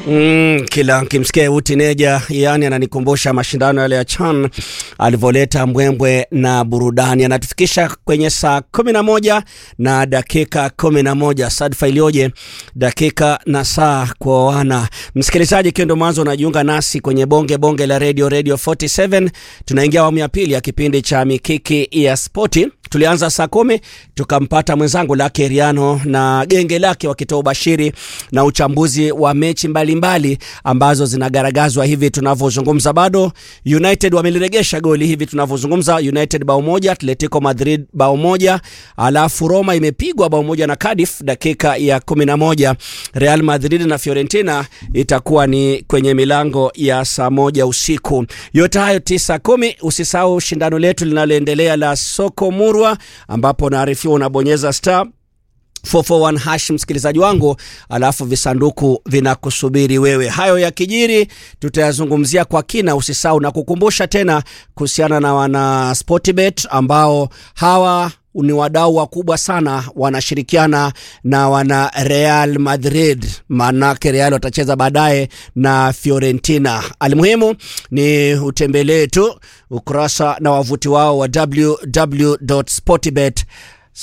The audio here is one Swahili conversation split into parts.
Mm, kila nkimsikia utineja yani ananikumbusha mashindano yale ya CHAN alivyoleta mbwembwe na burudani. Anatufikisha kwenye saa kumi na moja na dakika kumi na moja sadfa iliyoje, dakika na saa kwa wana msikilizaji, ikiwa ndo mwanzo unajiunga nasi kwenye bonge bonge la radio radio 47 tunaingia awamu ya pili ya kipindi cha mikiki ya spoti. Tulianza saa kumi tukampata mwenzangu Lake Riano na genge lake wakitoa ubashiri na uchambuzi wa mechi mbalimbali mbali ambazo zinagaragazwa hivi tunavyozungumza. Bado United wameliregesha goli hivi tunavyozungumza, United bao moja, Atletico Madrid bao moja, alafu Roma imepigwa bao moja na Cardiff dakika ya kumi na moja. Real Madrid na Fiorentina itakuwa ni kwenye milango ya saa moja usiku. Yote hayo tisa kumi. Usisahau shindano letu linaloendelea la soko murwa, ambapo naarifiwa unabonyeza star 441 hash msikilizaji wangu, alafu visanduku vinakusubiri wewe. Hayo ya kijiri tutayazungumzia kwa kina. Usisahau na kukumbusha tena kuhusiana na wana Sportbet ambao hawa ni wadau wakubwa sana, wanashirikiana na wana Real Madrid, maanake Real watacheza baadaye na Fiorentina. Almuhimu ni utembelee tu ukurasa na wavuti wao wa www.sportbet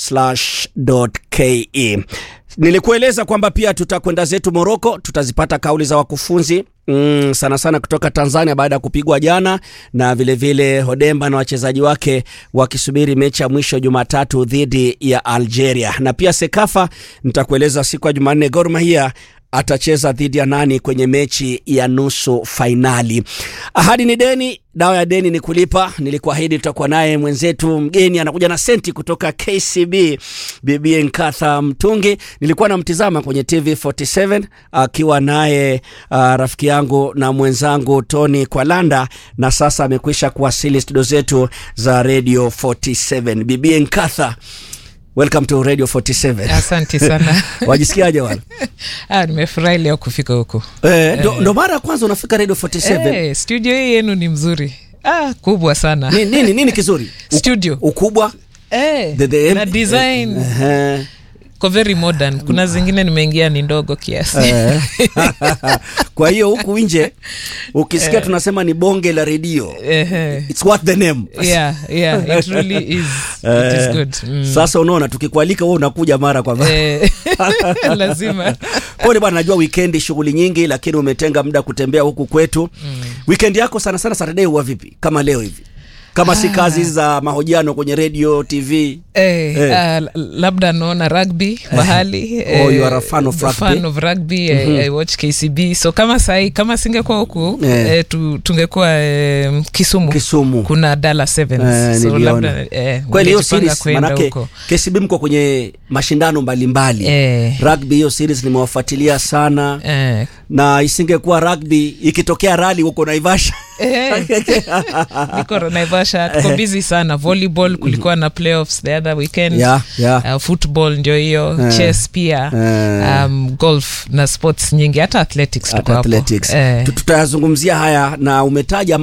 ke. Nilikueleza kwamba pia tutakwenda zetu Moroko, tutazipata kauli za wakufunzi mm, sana sana kutoka Tanzania baada ya kupigwa jana, na vilevile vile Hodemba na wachezaji wake wakisubiri mechi ya mwisho Jumatatu dhidi ya Algeria, na pia Sekafa nitakueleza siku ya Jumanne Gor Mahia atacheza dhidi ya nani kwenye mechi ya nusu fainali. Ahadi ni deni, dawa ya deni ni kulipa. Nilikuahidi tutakuwa naye mwenzetu mgeni, anakuja na senti kutoka KCB, Bibi Nkatha Mtungi. Nilikuwa namtizama kwenye TV 47 akiwa naye uh, rafiki yangu na mwenzangu Tony Kwalanda, na sasa amekwisha kuwasili studio zetu za Radio 47. Bibi Nkatha, Welcome to Radio 47. Asante sana. Wajisikiaje wala? Ah, nimefurahi leo kufika huku. Eh, ndo, ndo mara ya kwanza unafika Radio 47. Eh, studio hii yenu ni mzuri. Ah, kubwa sana. Ni, nini nini kizuri? U, Studio. Ukubwa? Eh, The, the, na design eh, ko very modern. Kuna zingine nimeingia ni ndogo kiasi. eh. Kwa hiyo huku nje ukisikia tunasema ni bonge la redio. Eh, It's what the name. yeah, yeah, it really is. It is good. Mm. Sasa unaona tukikualika wewe unakuja mara kwa mara. Eh, lazima. Pole bwana, najua weekend shughuli nyingi, lakini umetenga muda kutembea huku kwetu. Mm. Weekend yako sana sana Saturday huwa vipi? Kama leo hivi? Kama si kazi za mahojiano kwenye radio, TV. Eh, Eh. ah, labda naona rugby mahali Oh, you are a fan of rugby. fan of rugby eh, I watch KCB so kama sahi kama singekuwa huku Eh. eh, tu, tungekuwa eh, Kisumu Kisumu. kuna Dallas Sevens Eh, so niliona. labda eh, Kweli hiyo ningejipanga series kwenda manake huko. KCB mko kwenye mashindano mbalimbali Eh. rugby, hiyo series nimewafuatilia sana eh, na isingekuwa rugby, ikitokea rali huko Naivasha eh, niko Naivasha tuko busy sana volleyball kulikuwa na playoffs the other weekend Yeah, yeah. Uh, football ndio hiyo Eh. chess pia Eh. um, golf na sports nyingi hata athletics tuko hata hapo athletics eh. Tu- tutayazungumzia haya na umetaja